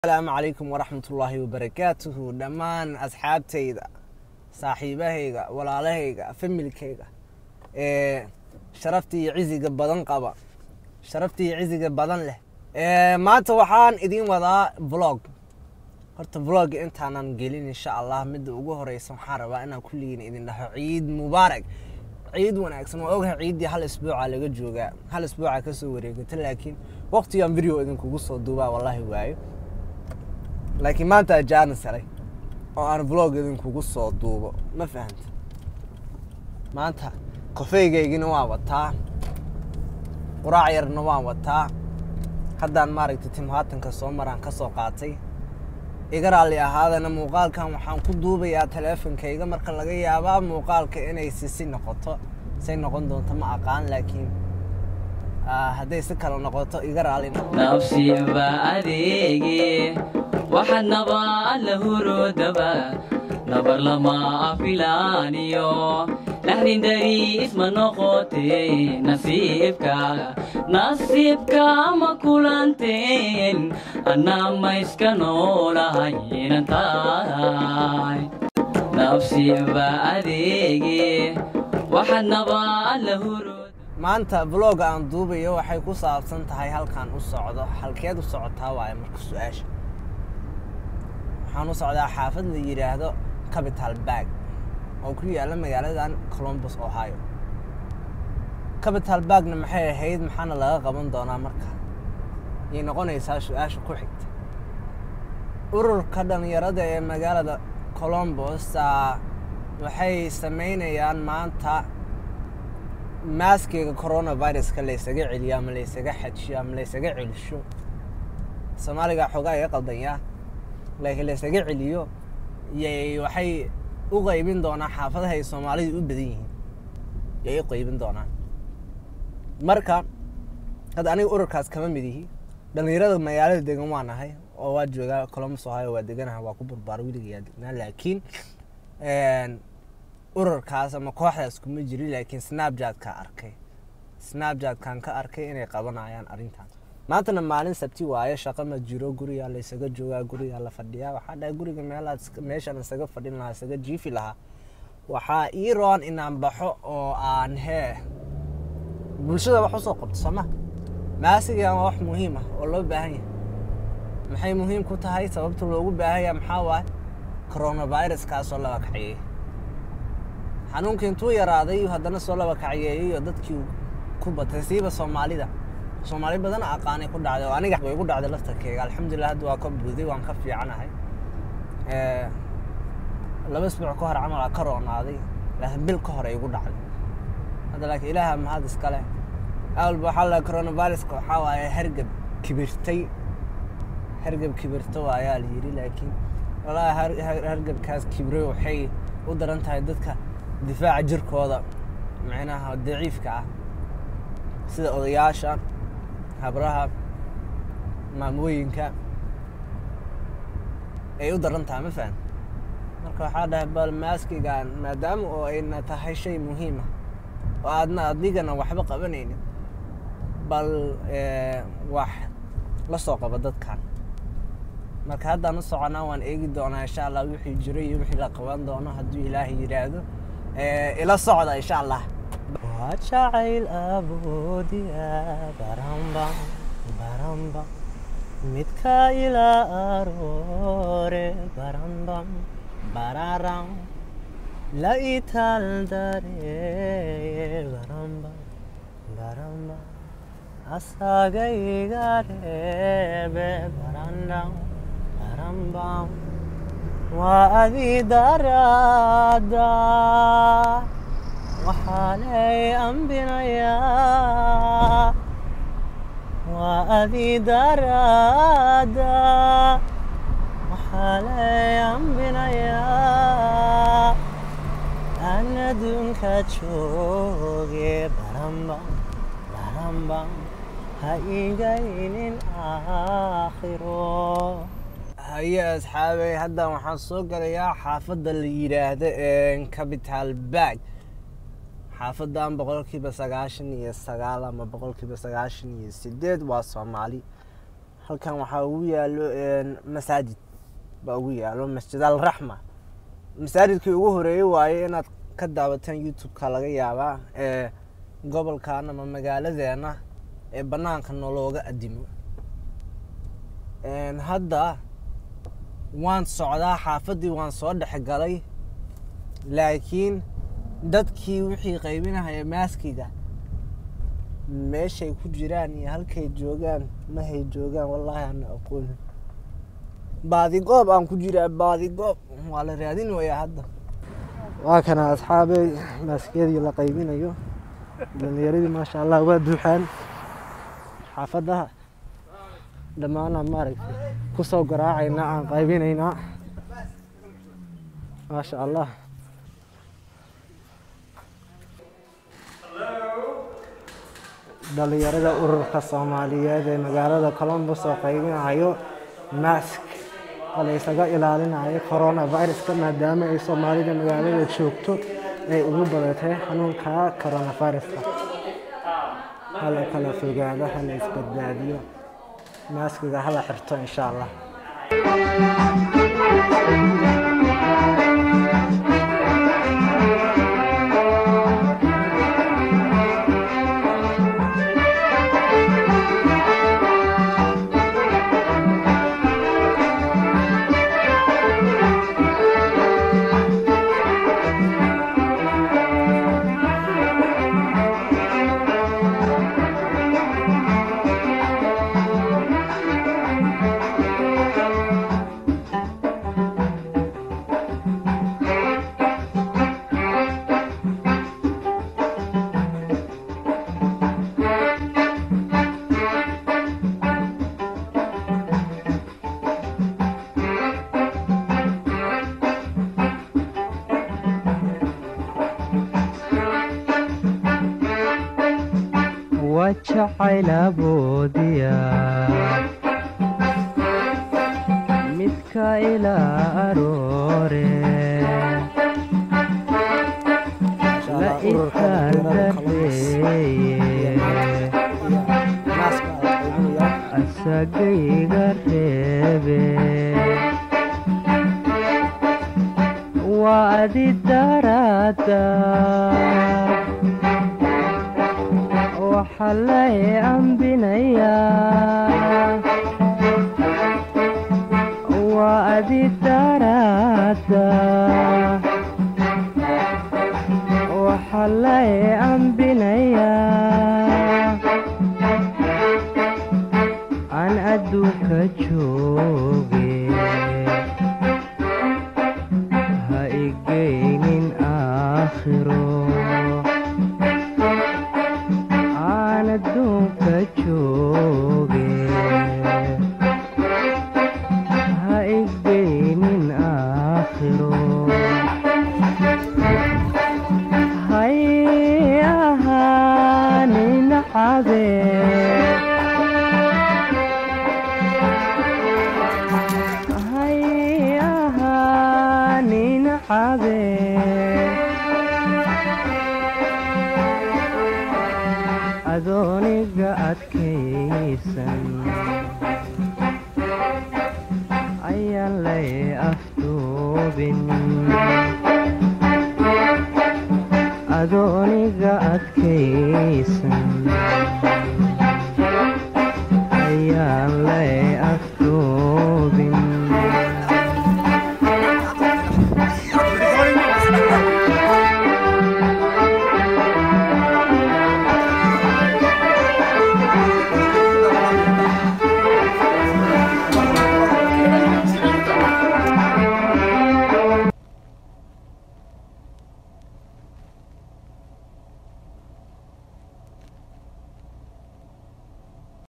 asalaamu calaykum waraxmatullaahi wabarakaatuhu dhammaan asxaabtayda saaxiibahayga walaalahayga familkayga ee sharafta iyo ciziga badan qaba sharafta iyo ciziga badan leh maanta waxaan idin wadaa vlog horta vlog intaanan gelin insha allah midda ugu horeysa waxaan rabaa inaan kulligiin idin dhaho ciid mubaarak ciid wanaagsan waa ogahay ciiddii hal isbuuca laga joogaa hal isbuuca kasoo wareegata laakiin waqtigan video idinkugu soo duubaa wallaahi waayo laakiin maanta ajaana saray oo aan vlog idinkugu soo duubo ma fahanta maanta kofeygaygina waan wataa quraac yarna waan wataa haddaan maaragtay timhaatanka soo maraan ka soo qaatay iga raalli ahaadana muuqaalkan waxaan ku duubayaa taleefonkayga marka laga yaabaa muuqaalka inay sisi noqoto say noqon doonto ma aqaan laakiin hadday si kale noqoto iga raalli nafsiba adeege waxaad nabaa la hurodaba nabar lama filaaniyo laxdin dari isma noqote nasiibka nasiibka ma kulanteen annaa ma iska noolahaynan tahay nafsiba adeege waxaad nabaa la hurod maanta vlog aan duubayo waxay ku saabsan tahay halkaan u socdo halkeed u socotaa waaye marka su-aasha waxaan u socdaa xaafad la yidhaahdo capital bag oo ku yaalla magaaladan colombus ohio capital bagna maxay ahayd maxaana laga qaban doonaa marka yay noqonaysaa su-aasha ku xigta ururka dhalinyarada ee magaalada colombus waxay samaynayaan maanta maaskiga coronaviruska laysaga celiyo ama laysaga xajiyo ama laysaga celisho soomaaliga xoogaa iga qaldanyaa laakiin laysaga celiyo yay waxay u qaybin doonaan xaafadaha ay soomaalidu u badan yihiin yay u qaybin doonaan marka hadda aniga ururkaas kama mid ihi dhalinyarada magaalada degan waa nahay oo waa joogaa colombus ohio waa deganaha waa ku barbaar weligayaa degnaa laakiin ururkaas ama kooxdaas kuma jiri laakiin snapchat-ka arkay snapchat-kan ka arkay inay qabanayaan arrintan maantana maalin sabti waayo shaqo ma jiro gurigaa laysaga joogaa gurigaa la fadhiyaa waxaa dhahay guriga meelaad meeshaan isaga fadhin lahaa isaga jiifi lahaa waxaa ii roon inaan baxo oo aan hee bulshada wax usoo qabto sooma maasigan waa wax muhiim ah oo loo baahan yahay maxay muhiim ku tahay sababta loogu baahan yahay maxaa waaye coronaviruskaasoo laba kaxeeyey xanuunka intuu yaraaday haddana soo laba kacyeeyey oo dadkii ku batay siiba soomaalida soomaali badan aqaanay ku dhacday oo aniga way ku dhacday laftarkeyga alxamdulilah hadda waa ka buuday waan ka fiicanahay laba isbuuc ka hor camal aa ka roonaaday laakiin bil ka hor ay igu dhacday hadda laakiin ilaaha mahad iskale awalba waxaa la coronaviruska waxaa waaye hergeb kibirtay hergeb kibirto ayaa la yidhi laakiin walahi hergebkaas kibray waxay u daran tahay dadka difaaca jirkooda macnaha daciifka ah sida odayaasha habraha maamooyinka ay u daran tahay ma fahan marka waxaa dhahay bal maaskigan maadaama oo ayna tahay shay muhiima oo aadna adigana waxba qabanaynin bal wax la soo qabo dadkan marka haddaan u soconaa waan eegi doonaa insha allah wixii jiro iyo wixii la qaban doono hadduu ilaahay yidhaahdo ila socda insha allah waa jacayl aboodiya baramba baramba midka ilaa aroore barambam bararam la ital dareye baramba baramba asagayga reebe barandam barambam waa adi daraada waxaalay ambinayaa waa adi daraada waxaalay ambinayaa aan adduunka jooge barambam barambam ha igaynin aakhiro haye asxaabey haddan waxaan soo galayaa xaafadda la yidhaahdo capital bag xaafadan boqolkiiba sagaashan iyo sagaal ama boqolkiiba sagaashan iyo sideed waa soomaali halkan waxaa ugu yaalo masaajid baa ugu yaalo masjid alraxma masaajidkii ugu horeeyey waaye inaad ka daawataan youtube-ka laga yaabaa ee gobolkan ama magaaladeena ee banaanka nolooga adimo hadda waan socdaa xaafaddii waan soo dhex galay laakiin dadkii wixii qaybinahaya maaskiga meeshay ku jiraan iyo halkay joogaan mahay joogaan wallaahi ana aqoonin baadigoob aan ku jiraa baadigoob waa la raadin wayaa hadda waa kana asxaabey maaskiyadii la qaybinayo dhalinyaradii maasha allah waa duuxaan xaafadaha dhammaanaan maaragtay kusoo garaacaynaa aan qaybinaynaa maasha allah dhalinyarada ururka soomaaliyeed ee magaalada colombus oo qaybinayo mask oo la ysaga ilaalinayo coronaviruska maadaama ay soomaalida magaalada joogto ay ugu badatay xanuunka coronaviruska hala kala fogaado hala isbadbaadiyo maaskiga hala xirto insha allah wajacaylaboodiya midka ilaa aroore Insha la Allah, ururka dhalinyarada Columbus ikandareeye maaska la qaybinaya asagayga reebe waa adi daraada waxa lay ambinayaa waa adi daraada waxa lay ambinayaa aan adduunka jooge ha igeynin aakhiro aan adduunka jooge ha igeynin aakhiro hay ahaanin cabee hay ahaanin cabee adooniga adkaysan ayaan lay afduubin adooniga adkaysan